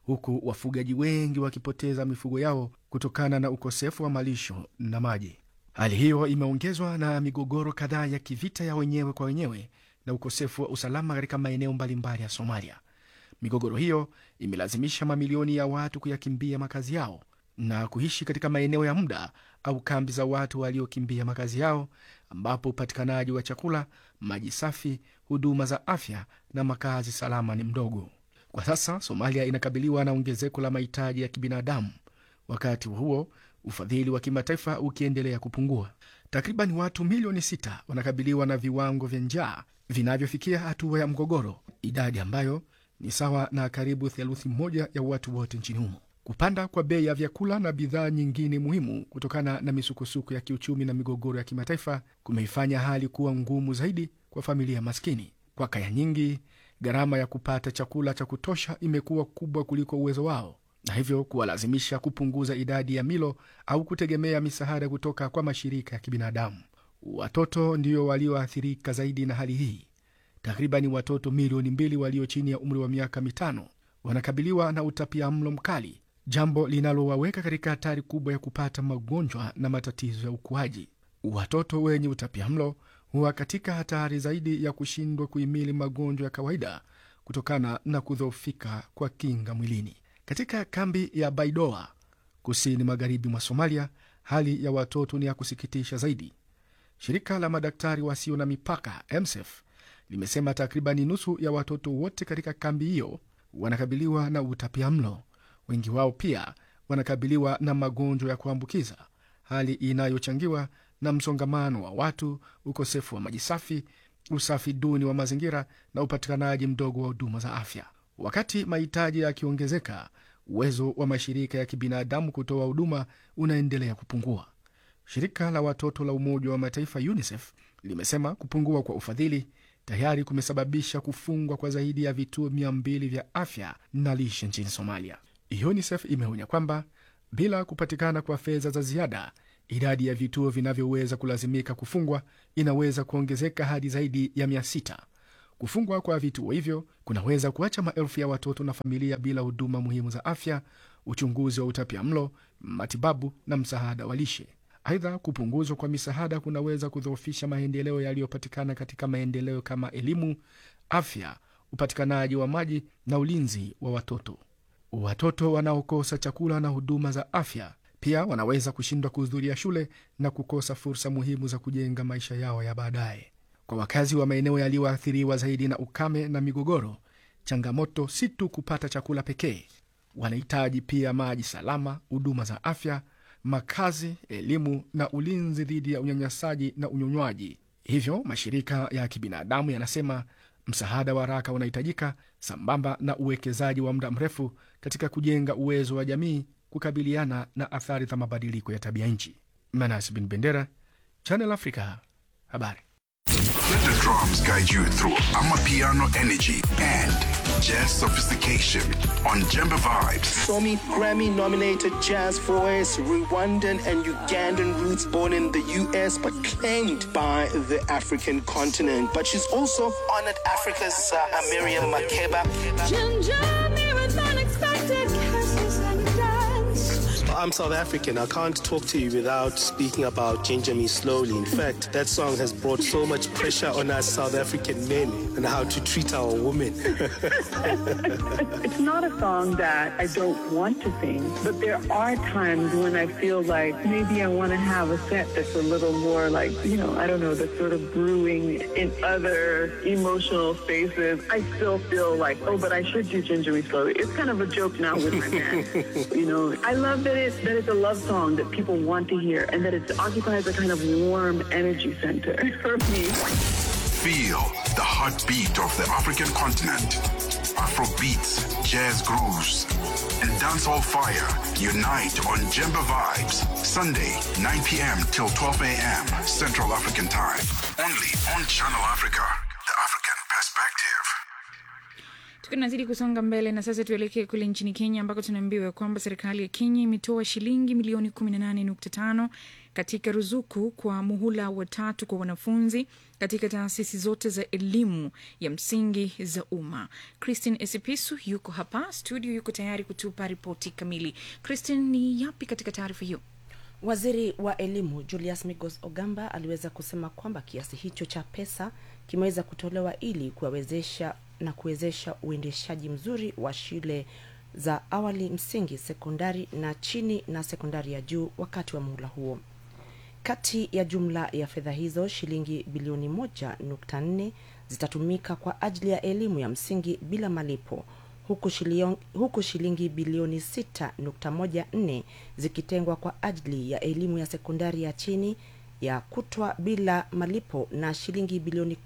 huku wafugaji wengi wakipoteza mifugo yao kutokana na ukosefu wa malisho na maji. Hali hiyo imeongezwa na migogoro kadhaa ya kivita ya wenyewe kwa wenyewe na ukosefu wa usalama katika maeneo mbalimbali ya Somalia. Migogoro hiyo imelazimisha mamilioni ya watu kuyakimbia makazi yao na kuishi katika maeneo ya muda au kambi za watu waliokimbia makazi yao, ambapo upatikanaji wa chakula, maji safi, huduma za afya na makazi salama ni mdogo. Kwa sasa Somalia inakabiliwa na ongezeko la mahitaji ya kibinadamu, wakati huo ufadhili wa kimataifa ukiendelea kupungua. Takriban watu milioni sita wanakabiliwa na viwango vya njaa vinavyofikia hatua ya mgogoro, idadi ambayo ni sawa na karibu theluthi moja ya watu wote nchini humo. Kupanda kwa bei ya vyakula na bidhaa nyingine muhimu kutokana na misukosuko ya kiuchumi na migogoro ya kimataifa kumeifanya hali kuwa ngumu zaidi kwa familia maskini. Kwa kaya nyingi, gharama ya kupata chakula cha kutosha imekuwa kubwa kuliko uwezo wao, na hivyo kuwalazimisha kupunguza idadi ya milo au kutegemea misaada kutoka kwa mashirika ya kibinadamu. Watoto ndio walioathirika zaidi na hali hii. Takribani watoto milioni mbili walio chini ya umri wa miaka mitano wanakabiliwa na utapia mlo mkali, jambo linalowaweka katika hatari kubwa ya kupata magonjwa na matatizo ya ukuaji. Watoto wenye utapia mlo huwa katika hatari zaidi ya kushindwa kuhimili magonjwa ya kawaida kutokana na kudhoofika kwa kinga mwilini. Katika kambi ya Baidoa kusini magharibi mwa Somalia, hali ya watoto ni ya kusikitisha zaidi. Shirika la madaktari wasio na mipaka MSF limesema takribani nusu ya watoto wote katika kambi hiyo wanakabiliwa na utapia mlo. Wengi wao pia wanakabiliwa na magonjwa ya kuambukiza, hali inayochangiwa na msongamano wa watu, ukosefu wa maji safi, usafi duni wa mazingira na upatikanaji mdogo wa huduma za afya. Wakati mahitaji yakiongezeka, uwezo wa mashirika ya kibinadamu kutoa huduma unaendelea kupungua. Shirika la watoto la Umoja wa Mataifa UNICEF limesema kupungua kwa ufadhili tayari kumesababisha kufungwa kwa zaidi ya vituo mia mbili vya afya na lishe nchini Somalia. UNICEF imeonya kwamba bila kupatikana kwa fedha za ziada, idadi ya vituo vinavyoweza kulazimika kufungwa inaweza kuongezeka hadi zaidi ya mia sita. Kufungwa kwa vituo hivyo kunaweza kuacha maelfu ya watoto na familia bila huduma muhimu za afya, uchunguzi wa utapia mlo, matibabu na msaada wa lishe. Aidha, kupunguzwa kwa misaada kunaweza kudhoofisha maendeleo yaliyopatikana katika maendeleo kama elimu, afya, upatikanaji wa maji na ulinzi wa watoto. Watoto wanaokosa chakula na huduma za afya pia wanaweza kushindwa kuhudhuria shule na kukosa fursa muhimu za kujenga maisha yao ya baadaye. Kwa wakazi wa maeneo yaliyoathiriwa zaidi na ukame na migogoro, changamoto si tu kupata chakula pekee. Wanahitaji pia maji salama, huduma za afya, makazi, elimu na ulinzi dhidi ya unyanyasaji na unyonywaji. Hivyo mashirika ya kibinadamu yanasema msaada wa haraka unahitajika sambamba na uwekezaji wa muda mrefu katika kujenga uwezo wa jamii kukabiliana na athari za mabadiliko ya tabia nchi. Manas Bin Bendera, Channel Africa, habari. Let the drums guide you through Amapiano energy and jazz sophistication on Jemba Vibes. Somi Grammy nominated jazz voice, Rwandan and Ugandan roots, born in the US but claimed by the African continent. But she's also honored Africa's uh, Miriam Makeba. I'm South African. I can't talk to you without speaking about Ginger Me Slowly. In fact, that song has brought so much pressure on us South African men and how to treat our women. It's not a song that I don't want to sing, but there are times when I feel like maybe I want to have a set that's a little more like, you know, I don't know, that's sort of brewing in other emotional spaces. I still feel like, oh, but I should do Ginger Me Slowly. It's kind of a joke now with my man. you know, I love that it's, that it's a love song that people want to hear and that it occupies a kind of warm energy center for me. Feel the heartbeat of the African continent. Afro beats, jazz grooves, and dancehall fire unite on Jemba Vibes. Sunday, 9 p.m. till 12 a.m. Central African Time. Only on Channel Africa, the African perspective. tukiwa tunazidi kusonga mbele na sasa tuelekee kule nchini kenya ambako tunaambiwa kwamba serikali ya kenya imetoa shilingi milioni 18.5 katika ruzuku kwa muhula wa tatu kwa wanafunzi katika taasisi zote za elimu ya msingi za umma christine esipisu yuko hapa studio yuko tayari kutupa ripoti kamili christine ni yapi katika taarifa hiyo Waziri wa elimu Julius Migos Ogamba aliweza kusema kwamba kiasi hicho cha pesa kimeweza kutolewa ili kuwawezesha na kuwezesha uendeshaji mzuri wa shule za awali, msingi, sekondari na chini na sekondari ya juu wakati wa muhula huo. Kati ya jumla ya fedha hizo, shilingi bilioni moja nukta nne zitatumika kwa ajili ya elimu ya msingi bila malipo huku, shilion, huku shilingi bilioni 6.14 zikitengwa kwa ajili ya elimu ya sekondari ya chini ya kutwa bila malipo na shilingi bilioni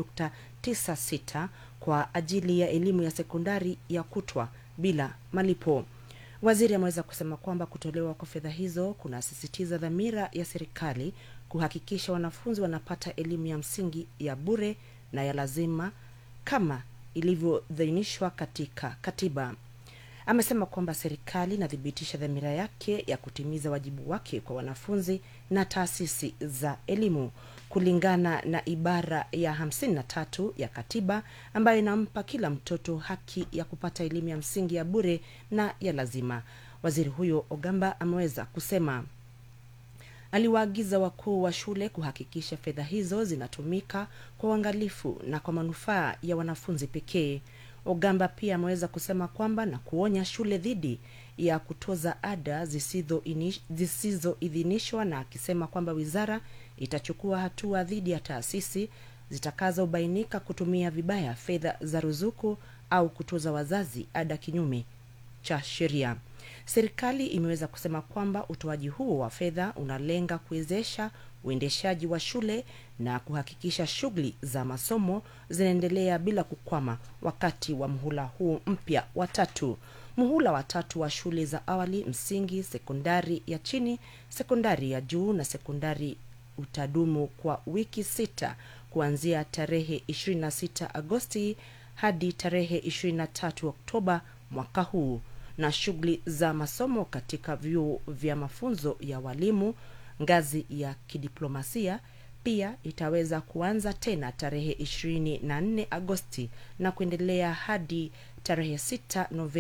10.96 kwa ajili ya elimu ya sekondari ya kutwa bila malipo. Waziri ameweza kusema kwamba kutolewa kwa fedha hizo kunasisitiza dhamira ya serikali kuhakikisha wanafunzi wanapata elimu ya msingi ya bure na ya lazima kama ilivyodhainishwa katika katiba. Amesema kwamba serikali inathibitisha dhamira yake ya kutimiza wajibu wake kwa wanafunzi na taasisi za elimu kulingana na ibara ya 53 ya katiba ambayo inampa kila mtoto haki ya kupata elimu ya msingi ya bure na ya lazima. Waziri huyo Ogamba ameweza kusema aliwaagiza wakuu wa shule kuhakikisha fedha hizo zinatumika kwa uangalifu na kwa manufaa ya wanafunzi pekee. Ogamba pia ameweza kusema kwamba na kuonya shule dhidi ya kutoza ada zisizoidhinishwa, na akisema kwamba wizara itachukua hatua dhidi ya taasisi zitakazobainika kutumia vibaya fedha za ruzuku au kutoza wazazi ada kinyume cha sheria. Serikali imeweza kusema kwamba utoaji huo wa fedha unalenga kuwezesha uendeshaji wa shule na kuhakikisha shughuli za masomo zinaendelea bila kukwama wakati wa mhula huu mpya wa tatu. Muhula wa tatu wa shule za awali, msingi, sekondari ya chini, sekondari ya juu na sekondari utadumu kwa wiki sita kuanzia tarehe 26 Agosti hadi tarehe 23 Oktoba mwaka huu na shughuli za masomo katika vyuo vya mafunzo ya walimu ngazi ya kidiplomasia pia itaweza kuanza tena tarehe 24 Agosti na kuendelea hadi tarehe 6 Novemba